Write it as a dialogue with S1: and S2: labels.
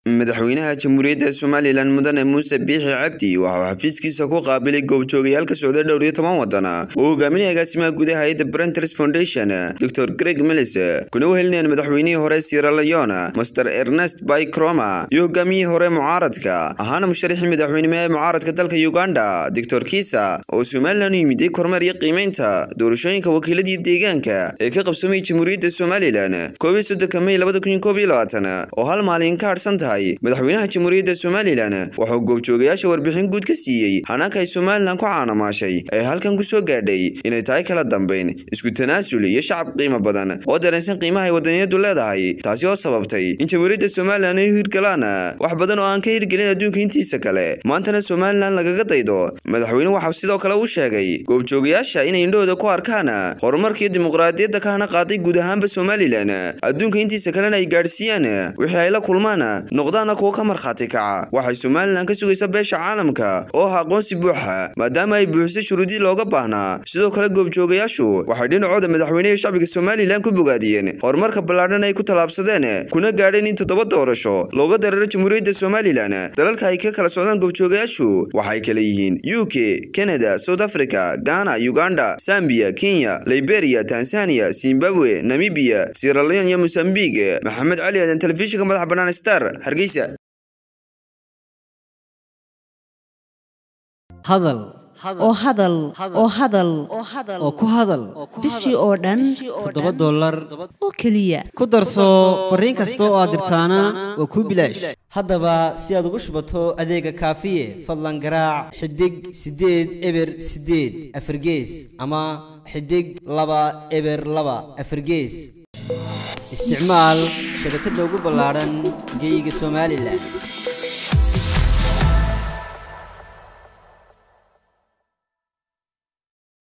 S1: madaxweynaha jamhuuriyadda somalilan mudane muuse biixi cabdi waxa uu xafiiskiisa ku qaabilay goobjoogayaal ka socda dhowr iyo toban waddan uu hogaaminaya agaasimaha gudaha hayadda brenters foundation dor greg milis kuna wehelinayaan madaxweynihii hore sierra leone master ernest bycroma iyo hogaamiyihii hore mucaaradka ahaana musharaxii madaxweynimo ee mucaaradka dalka uganda doctor kisa oo somalilan u yimiday kormeer iyo qiimeynta doorashooyinka wakiiladii deegaanka ee ka qabsoomay jamhuuriyadda somalilan koob iyo soddonka may labada kun iyo koob iyo labaatan oo hal maalin ka hadhsan tahay madaxweynaha jamhuuriyadda somalilan wuxuu goobjoogayaasha warbixin guud ka siiyey hanaanka ay somalilan ku caanamaashay ee halkan ku soo gaadhay inay tahay kala dambayn isku tanaasul iyo shacab qiimo badan oo dareensan qiimaha ay wadaniyadu leedahay taasi oo sababtay in jamhuuriyadda somalilan ay hirgalaan wax badan oo aan ka hirgelin adduunka intiisa kale maantana somalilan lagaga daydo madaxweyne waxau sidoo kale u sheegay goobjoogayaasha inay indhahooda ku arkaan horumarkiiyo dimuqraadiyadda ka hana qaaday guud ahaanba somalilan adduunka intiisa kalena ay gaadhsiiyaan wixii ay la kulmaan noqdaana kuwa ka markhaati kaca waxay somalilan ka sugaysa beesha caalamka oo ah aqoonsi buuxa maadaama ay buuxisay shuruudii looga baahnaa sidoo kale goobjoogayaashu waxay dhinacooda madaxweyneha shacbiga somalilan ku bogaadiyeen horumarka ballaadhan ay ku tallaabsadeen kuna gaadheen in toddoba doorasho looga dareero jamhuuriyadda somalilan dalalka ay ka kala socdaan goobjoogayaashu waxay kale yihiin u k canada south africa ghana uganda sambiya kenya liberia tanzania zimbabwe namibiya sieraleon iyo mosambik maxamed cali aadan telefishinka madaxa bannaan star hargeysa
S2: hadal
S3: oo hadal oo hadal
S2: oo ku hadal
S3: bishii oo dhan
S2: toddoba dollar
S3: oo keliya
S2: ku darso fariin kasta oo aad dirtaana waa kuu bilaash haddaba si aad ugu shubato adeega kaafiye fadlan garaac xidig siddeed eber siddeed afargees ama xidig laba eber laba afargees isticmaal shabakadda ugu ballaadhan geyga somalilan